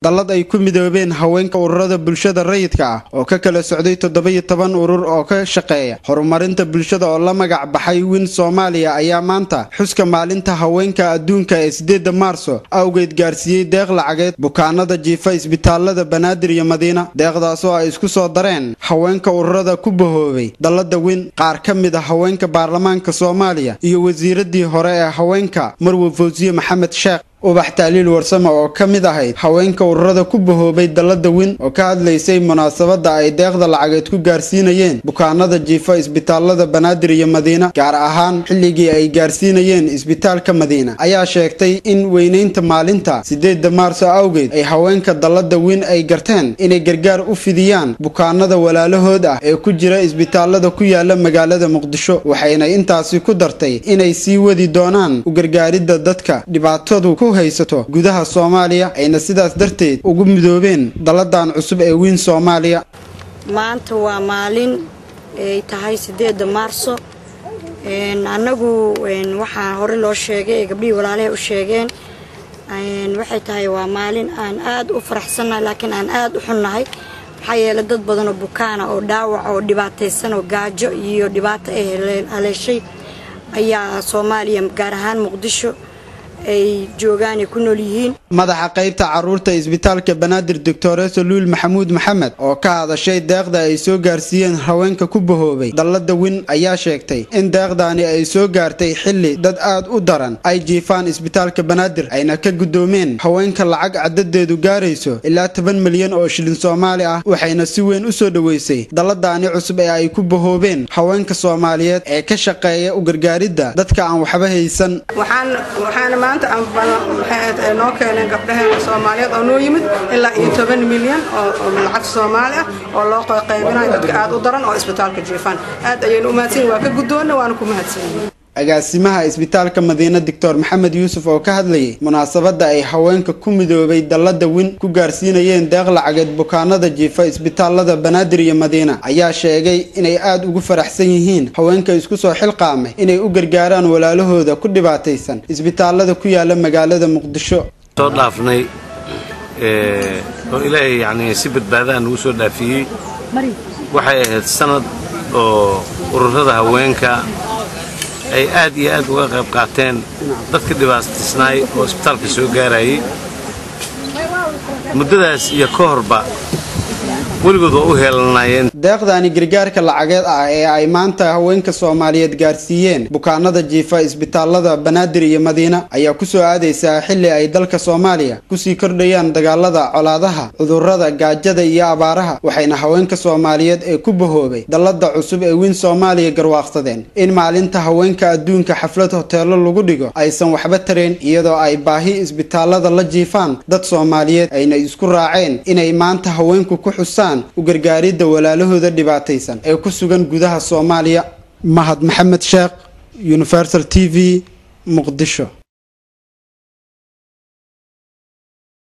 dallad ay ku midoobeen haweenka ururada bulshada rayidka ah oo ka kala socday toddoba-iyo toban urur oo ka shaqeeya horumarinta bulshada oo la magac baxay win soomaaliya ayaa maanta xuska maalinta haweenka adduunka ee sideedda maarso awgeed gaarsiiyey deeq lacageed bukaanada jiifa isbitaalada banaadir iyo madiina deeqdaas oo ay isku soo dareen haweenka ururada ku bahoobay dallada win qaar ka mid a haweenka baarlamaanka soomaaliya iyo wasiiradii hore ee haweenka marwe fawsiye maxamed sheekh ubax taaliil warsame oo ka mid ahayd haweenka ururada ku bahoobay dallada win oo ka hadlaysay munaasabadda ay deeqda lacageed ku gaarsiinayeen bukaanada jiifa isbitaalada banaadir iyo madiina gaar ahaan xilligii ay gaarsiinayeen isbitaalka madiina ayaa sheegtay in weynaynta maalinta sideedda maarso awgeed ay haweenka dallada win ay garteen inay gargaar u fidiyaan bukaanada walaalahood ah ee ku jira isbitaalada ku yaala magaalada muqdisho waxayna intaasi ku dartay inay sii wadi doonaan u gargaaridda dadka dhibaatadu ku haysato gudaha soomaaliya ayna sidaas darteed ugu midoobeen dalladan cusub ee wiin soomaaliya maanta waa maalin ay tahay sideedda maarso annagu waxaa hore loo sheegay ee gabdhihii walaalahay u sheegeen waxay tahay waa maalin aan aad u faraxsannahay laakiin aan aad u xunnahay maxaa yeelay dad badan oo bukaana oo dhaawac oo dhibaataysan oo gaajo iyo dhibaato ay haleeshay ayaa soomaaliya gaar ahaan muqdisho ay joogaan ay ku nool yihiin madaxa qaybta caruurta isbitaalka banaadir doctoreso luul maxamuud maxamed oo ka hadashay deeqda ay soo gaarsiiyeen haweenka ku bahoobay dallada win ayaa sheegtay in deeqdaani ay soo gaartay xilli dad aad u daran ay jiifaan isbitaalka banaadir ayna ka guddoomeen haweenka lacag cadadeedu gaarayso ilaa toban milyan oo shilin soomaali ah waxayna si weyn u soo dhoweysay dalladaani cusub ee ay ku bahoobeen haweenka soomaaliyeed ee ka shaqeeya u gargaaridda dadka aan waxba haysan maanta maxay noo keeneen gabdhaheena soomaaliyeed oo noo yimid ilaa iyo toban milyan oo lacag soomaali ah oo loo qaybinayo dadka aad u daran oo isbitaalka jiifaan aad ayaynu u mahadsanyihin waa ka guddoonna waana ku mahadsanyihin agaasimaha isbitaalka madiina doctor maxamed yuusuf oo ka hadlayay munaasabadda ay haweenka ku midoobay dallada win ku gaarsiinayeen deeq lacageed bukaanada jiifa isbitaalada banaadir iyo madiina ayaa sheegay inay aad ugu faraxsan yihiin haweenka isku soo xilqaamay inay u gargaaraan walaalahooda ku dhibaataysan isbitaalada ku yaala magaalada muqdisho soo dhaafnay oo ilaahay yacnii si badbaadaha nagu soo dhaafiyey waxay ahayd sanad oo ururada haweenka ay aad iyo aad uga qayb qaateen dadka dhibaataysnaay oo isbitaalka soo gaarayay muddadaas iyo ka horba weligood waa u heelanaayeen deeqdaani gargaarka lacageed ah ee ay maanta haweenka soomaaliyeed gaarsiiyeen bukaanada jiifa isbitaalada banaadir iyo madiina ayaa kusoo aadaysaa xilli ay dalka soomaaliya kusii kordhayaan dagaalada colaadaha cudurrada gaajada iyo abaaraha waxayna haweenka soomaaliyeed ee ku bahoobay dallada cusub ee wiin soomaaliya garwaaqsadeen in maalinta haweenka adduunka xaflad hoteelo lagu dhigo aysan waxba tareen iyadoo ay baahi isbitaalada la jiifaan dad soomaaliyeed ayna isku raaceen inay maanta haweenku ku xusaan u gargaaridda walaalahooda dhibaataysan ee ku sugan gudaha soomaaliya mahad maxamed sheekh universal t v muqdisho